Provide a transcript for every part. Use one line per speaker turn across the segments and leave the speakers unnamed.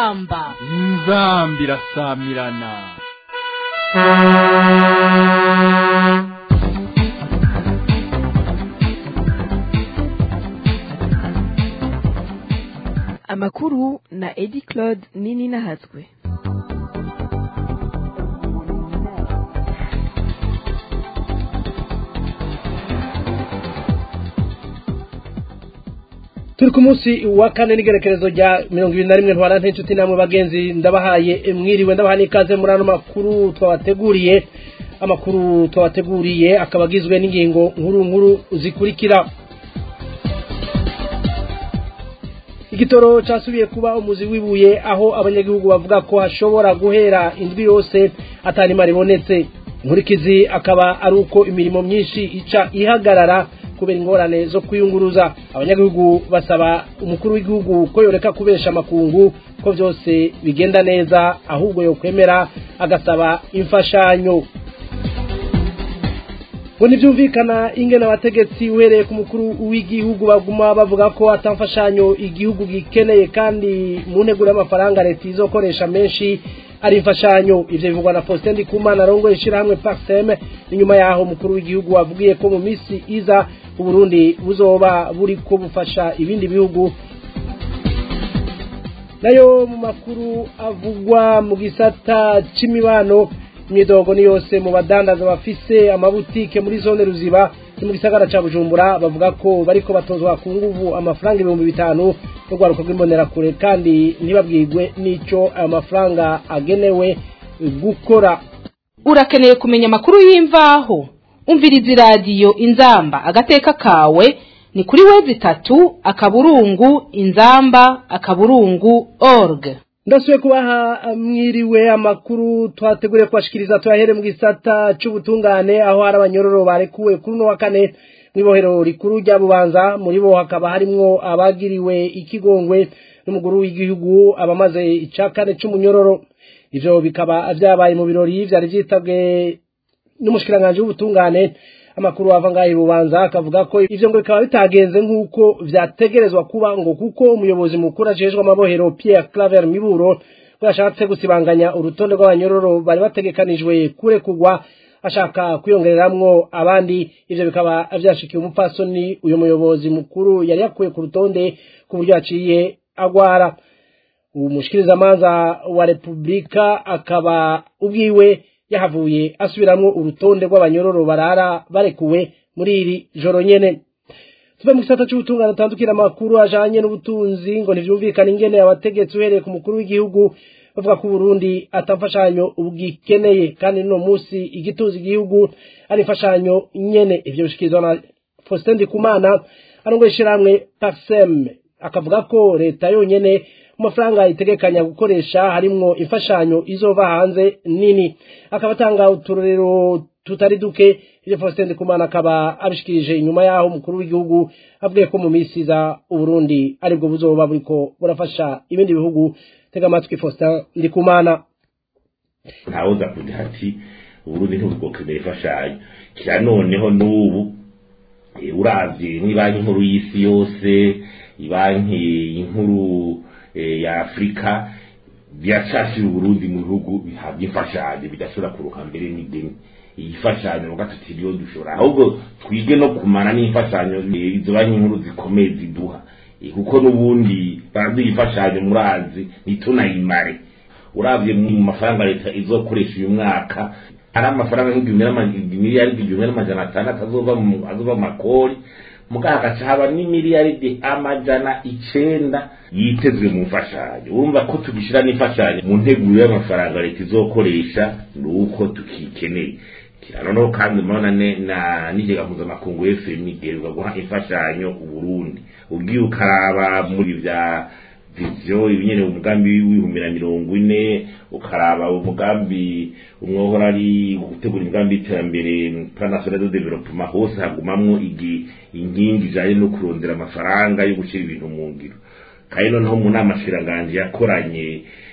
inzamba
inzamba irasamirana
amakuru na edi claude nini nahatswe
turi ku munsi wa kane n'igerekerezo rya mirongo ibiri na rimwe ntwara n'inshuti namwe bagenzi ndabahaye mwiriwe ndabaha n'ikaze muri ano makuru twabateguriye amakuru twabateguriye akaba agizwe n'ingingo nkuru nkuru zikurikira igitoro cyasubiye kuba umuzi w'ibuye aho abanyagihugu bavuga ko hashobora guhera indwi yose atanima ribonetse inkurikizi akaba ari uko imirimo myinshi ica ihagarara kubera ingorane zo kwiyunguruza abanyagihugu basaba umukuru w'igihugu ko yoreka kubesha amakungu ko byose bigenda neza ahubwo yokwemera agasaba imfashanyo ngo ntibyumvikana ingena abategetsi uhereye ku mukuru w'igihugu baguma bavuga ko atamfashanyo igihugu gikeneye kandi mu nteguro y'amafaranga leta izokoresha menshi ari imfashanyo ivyo bivugwa na Faustin Ndikumana arongoye ishirahamwe Paxem inyuma yaho umukuru w'igihugu wavugiye ko mu misi iza Uburundi buzoba buriko bufasha ibindi bihugu nayo mu makuru avugwa mu gisata c'imibano imyidogo ni yose mu badandaza bafise amabutike muri zone ruziba ni mu gisagara ca bujumbura bavuga ko bariko batozwa ku nguvu amafaranga ibihumbi bitanu n'urwaruka rw'imbonerakure kandi ntibabwirwe n'ico ayo mafaranga agenewe gukora
urakeneye kumenya amakuru y'imvaho umviriza iradiyo inzamba agateka kawe ni kuri wezi itatu akaburungu inzamba akaburungu org
ndasubiye kubaha mwiriwe amakuru twateguriye kubashikiriza tuyahere mu gisata c'ubutungane aho hari abanyororo barekuwe kuri uno wa kane mw'ibohero rikuru rya bubanza muri bo hakaba harimwo abagiriwe ikigongwe n'umuguru w'igihugu abamaze ica kane c'umunyororo ivyo bikaba vyabaye mu birori vyari vyitabwe n'umushikiranganji w'ubutungane amakuru ava ngaho ibubanza akavuga ko ivyo ngo bikaba bitagenze nk'uko vyategerezwa kuba ngo kuko umuyobozi mukuru ajejwe amabohero Pierre Claver Miburo ngo yashatse gusibanganya urutonde rw'abanyororo bari bategekanijwe kurekurwa ashaka kwiyongereramwo abandi ivyo bikaba vyashikiye umupfasoni uyu muyobozi mukuru yari yakuye ku rutonde ku buryo yaciye agwara umushikirizamanza wa repubulika akaba ubwiwe yahavuye asubiramwo urutonde rw'abanyororo barara barekuwe muri iri joro nyene tuve mu gisata c'ubutungane atandukira amakuru ajanye n'ubutunzi ngo ntivyumvikane ingene abategetsi uhereye ku mukuru w'igihugu bavuga ko Burundi atamfashanyo ubwikeneye kandi no musi igituzi igihugu ari imfashanyo nyene ivyo bishikirizwa na Faustin Ndikumana arongoye ishirahamwe Paxem akavuga ko leta yonyene amafaranga itegekanya gukoresha harimwo imfashanyo izova hanze nini akaba atanga uturorero tutari duke ivyo Faustin Ndikumana akaba abishikirije inyuma yaho umukuru w'igihugu avuga ko mu misi za Uburundi aribwo buzoba buriko burafasha ibindi bihugu tega amatwi Faustin Ndikumana
ntawuza kugira ati Uburundi ntibwokeneye imfashanyo kira noneho n'ubu uravye mw'ibanki nkuru y'isi yose ibanki inkuru ya Afrika byacashira Burundi mu bihugu bihabwa imfashanyo bidashobora kuruka mbere n'ideni iyi fashanyo ngo tutiriyo dushobora ahubwo twige no kumara n'imfashanyo izo banki nkuru zikomeye ziduha kuko n'ubundi baraduha imfashanyo murazi ntitunayimare uravye mu mafaranga leta izokoresha uyu mwaka ari amafaranga nk'igihumbi igihumbi n'amajana atandatu azova mu makori muganga agaca haba n'imiliyaridi amajana icenda yitezwe mu mfashanyo urumva ko tugishira n'imfashanyo mu nteguro y'amafaranga leta izokoresha ni uko tukikeneye noneho kandi murabona na n'ikigega mpuzamakungu fmi igerwa guha imfashanyo uburundi ubwiye ukaraba muri vya viziyo ibinyene umugambi w'ibihumbi na mirongo ine ukaraba umugambi umwohora ari gutegura imigambi y'iterambere plan national de development hose hagumamwo inkingi ijanye no kurondera amafaranga yo gushira ibintu mu ngiro kandi noneho mu nama shiranganje yakoranye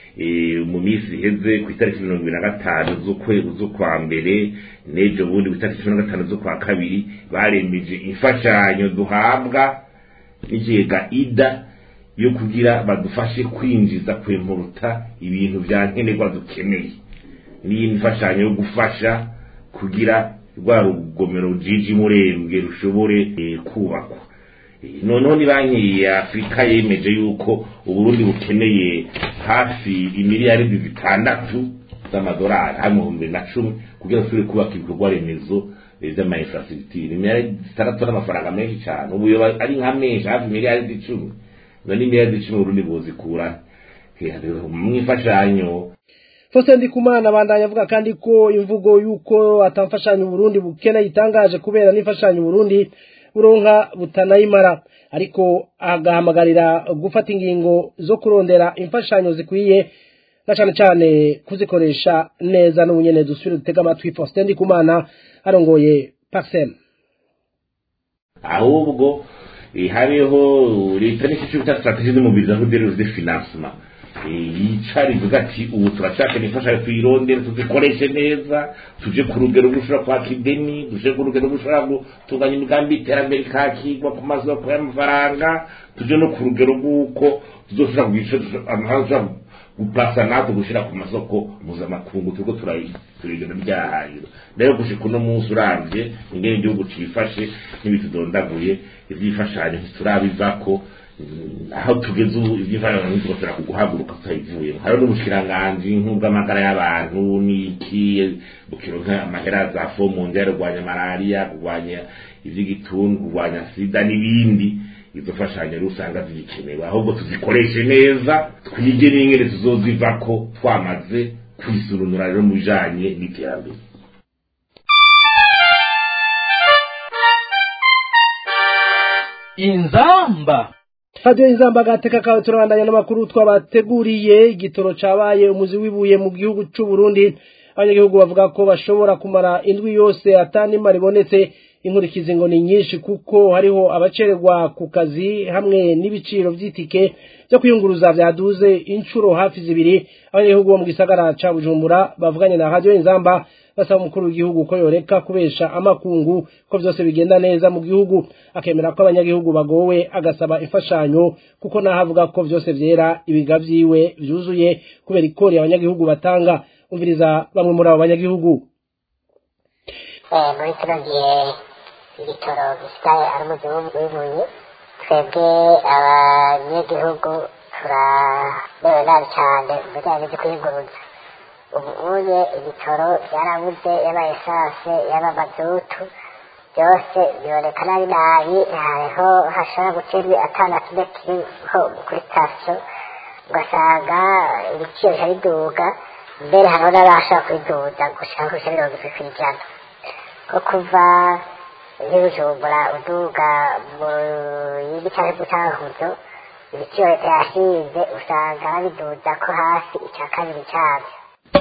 mu minsi iheze ku itariki mirongo ibiri na gatanu z'ukwa mbere n'ejo bundi ku itariki cumi na gatanu z'ukwa kabiri baremeje imfashanyo duhabwa n'ikigega ida yo kugira badufashe kwinjiza kwempuruta ibintu vya nkenerwa dukeneye n'iyi mfashanyo yo gufasha kugira rwa rugomero rujiji murembwe rushobore eh, kubakwa Eh, noneho ni banki ya afurika yemeje yuko uburundi bukeneye hafi imiliyaridi zitandatu z'amadolari hamwe mu bibiri na cumi kugira ngo turi kubaka ibikorwa remezo eh, vy'amainfrastructure imiliyaridi zitandatu n'amafaranga menshi cane ubu yoba ari nka menshi hafi imiliyaridi icumi none imiliyaridi icumi uburundi buzikura mwifashanyo
Faustin Ndikumana abandanya avuga kandi ko imvugo yuko atamfashanyo Burundi bukeneye itangaje kubera n'imfashanyo Burundi buronka butanayimara ariko agahamagarira gufata ingingo zo kurondera imfashanyo zikwiye na cane cane kuzikoresha neza n'ubunyene dusubire dutega amatwi Faustin Ndikumana arongoye Paxem
ahubwo eh, habeho leta n'icyo bita strategie de mobilisation des ressources de financement Eh, yicara ivuga ati ubu turashaka imfashanyo tuyirondere tuzikoreshe neza tuje ku rugero rushobora kwaka ideni tuje ku rugero rushobora gutunganya imigambi y'iterambere ikakigwa ku masoko y'amafaranga tuje no ku rugero rw'uko tuzoshobora kugica amahanga tushobora guplasa natwe gushira ku masoko mpuzamakungu turiko turigenda ryahahiro rero gushika uno munsi uravye ingene igihugu cifashe n'ibitudondaguye ivyifashanyo ntiturabivako aho tugeze ubu iby'imfashanyo ntitugashobora kuguhaguruka tutayivuyemo hariho n'ubushikiranganji nk'ubw'amagara y'abantu n'iki bukironka amahera za fo mu nzira kurwanya malariya kurwanya ivy'igituntu kurwanya sida n'ibindi izo mfashanyo rero usanga zigikenewe ahubwo tuzikoreshe neza twige n'ingene tuzozivako twamaze kwisurunura rero mu bijanye n'iterambere
inzamba
Radio Inzamba gateka kawe turabandanya n'amakuru twabateguriye igitoro cabaye umuzi wibuye mu gihugu c'u Burundi abanyagihugu bavuga ko bashobora kumara indwi yose atanima ribonetse inkurikizi ngo ni nyinshi kuko hariho abacererwa ku kazi hamwe n'ibiciro vy'itike byo kwiyunguruza vyaduze inshuro hafi zibiri abanyagihugu bo mu gisagara ca Bujumbura bavuganye na Radio Inzamba basaba umukuru w'igihugu ko yoreka kubesha amakungu ko vyose bigenda neza mu gihugu akemera ko abanyagihugu bagowe agasaba imfashanyo kuko naho avuga ko vyose vyera ibiga vyiwe vyuzuye kubera ikori abanyagihugu batanga umviriza bamwe muri abo banyagihugu
muri kino gihe igitoro gisigaye ari umuzi w'ibuye twebwe abanyagihugu turabewe nabi cyane mu bijyanye no kwiyunguruza ubu uye igitoro byarabuze yaba esanse yaba mazutu byose biboneka nabi nabi hariho hashobora guterwa atana kimwe kiriho kuri sitasiyo ugasanga ibiciro bica biduga mbere hariho n'abashobora kubiduza gushaka kurusha mirongo itatu ku ijana nko kuva nk'ibujumbura uduga mu yindi cyangwa mu cyankuzo ibiciro leta yashinze usanga babiduza ko hasi icya kabiri cyabyo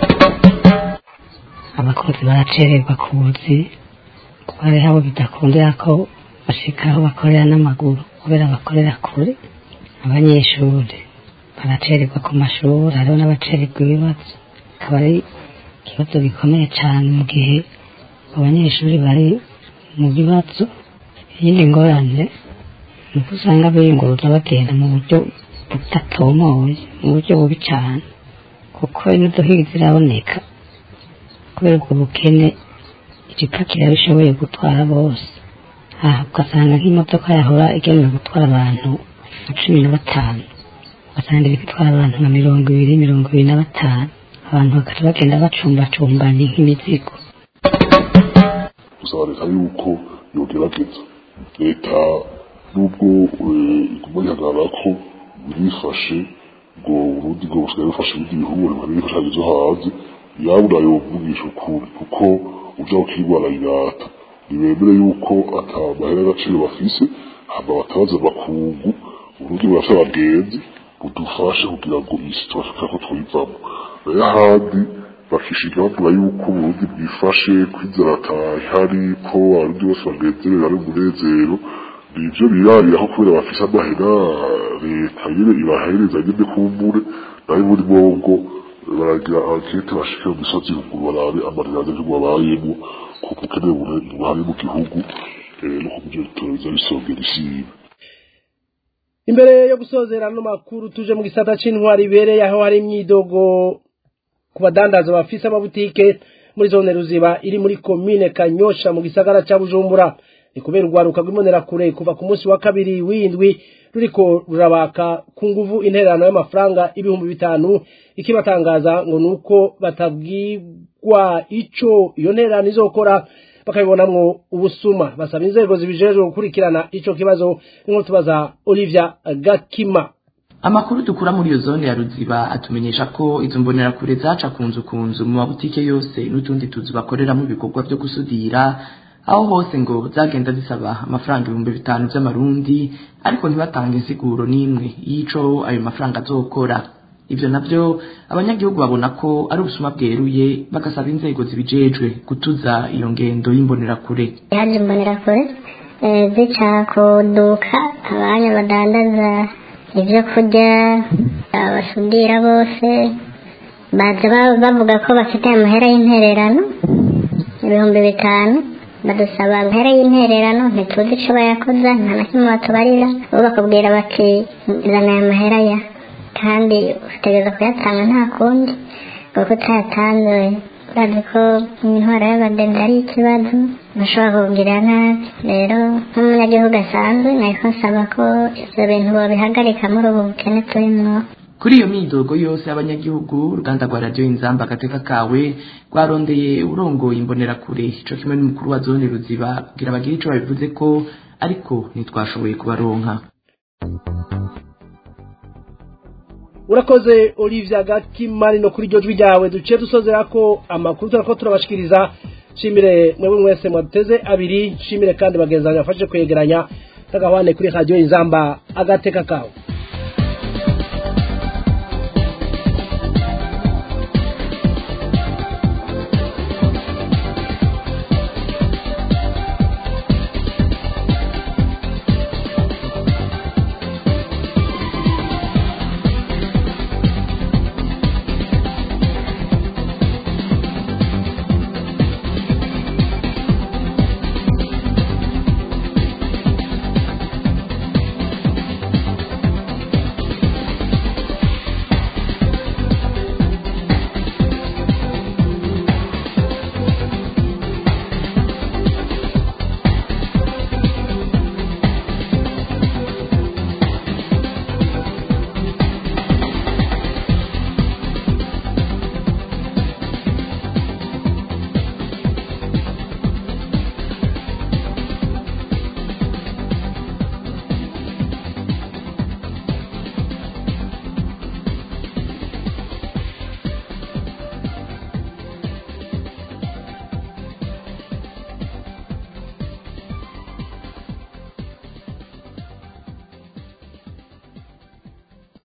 abakozi baracererwa ku buzi kuko hariho abo bidakundira ko bashika aho bakorera n'amaguru kubera bakorera kure abanyeshuri baracererwa ku mashuri hariho n'abacererwa ibibazo akaba ari ikibazo gikomeye cyane mu gihe abanyeshuri bari mu bibazo iyindi ngorane ni uko usanga biyunguruza bagenda mu buryo budatomoye mu buryo bubi cyane kuko imodoka ziraboneka kubera ubwo bukene igipakira bishoboye gutwara bose aha ugasanga nk'imodoka yahora igenewe gutwara abantu nka cumi na batanu ugasanga iri gutwara abantu nka mirongo ibiri mirongo ibiri na batanu abantu bagaca bagenda bacumbacumbanye nk'imizigo
gusaba leta yuko yogerageza leta nubwo iguma ihagarara ko birifashe ngo urundi ngo busigaye bufashe ibindi bihugu hari ibifashanyo zo hanze yabura yovugisha ukuri kuko uja ukirwara irata ntibemere yuko ata mahera y'agaciro bafise hama batabaza abakungu urundi burafise abagenzi budufashe kugira ngo iyi si tubashaka ko twivamo nayo ahandi bakishiga bavuga yuko uburundi bwifashe kwinzara atahari ko abarundi bose bagenzerera ari umunezero nivyo birariraho kubera bafise amahera leta nyene ibahereza nyene kumbure nayo muri bongo baragira ankete bashike mu misozi ruguru barabe amarira y'ivyo babayemo kuko ukeneye ubuhari mu gihugu no ku buryo bitoro biza bisongera isibe
imbere yo gusozera no makuru tuje mu gisata c'intwari ibereye aho hari imyidogo ku badandaza bafise amabutike muri zone ruziba iri muri komine kanyosha mu gisagara ca bujumbura ni kubera urwaruka rw'imbonerakure kuva ku munsi wa kabiri w'indwi ruriko rurabaka ku nguvu intererano y'amafaranga ibihumbi bitanu ikibatangaza ngo nuko batabwirwa ico iyo ntererano izokora bakabibonamwo ubusuma basaba inzego zibijejwe gukurikirana ico kibazo nk'uko tubaza Olivia Gakima
amakuru dukura muri iyo zone ya ruziba atumenyesha ko izo mbonerakure zaca ku nzu ku nzu mu mabutike yose n'utundi tuzu bakoreramo ibikorwa byo gusudira aho hose ngo zagenda zisaba amafaranga ibihumbi bitanu by'amarundi ariko ntibatange insiguro n'imwe y'ico ayo mafaranga azokora ivyo navyo abanyagihugu babona ko ari ubusuma bweruye bagasaba inzego zibijejwe gutuza iyo ngendo y'imbonerakure
yaje imbonerakure eh, zica kuduka abanya badandaza ibyo kurya abasudira bose baza ba- bavuga ko bafite amahera y'intererano ibihumbi bitanu badusaba amahera y'intererano ntituzi ico bayakoza nta na kimwe batubarira bo bakubwira bati zana aya mahera ya kandi utegereza kuyatanga nta kundi kuko utayatanze urazi ko intwara y'abadende ari ikibazo bashobora kukugirira nabi rero nk'umunyagihugu asanzwe nahiko nsaba ko ivyo bintu bobihagarika muri ubu bukene turimwo
kuri iyo myidogo yose y'abanyagihugu uruganda rwa radiyo inzamba agateka kawe rwarondeye urongoye imbonerakure ico kimwe n'umukuru wa zone ruziba kugira bagire ico babivuze ko ariko ntitwashoboye kubaronka
urakoze Olivia Gakimari no kuri iryo jwi ryawe duciye dusozera ko amakuru turako turabashikiriza shimire mwebwe mwese mwaduteze abiri shimire kandi bagenzi banjye bafashe kwegeranya tagahwane kuri radio inzamba agateka kawe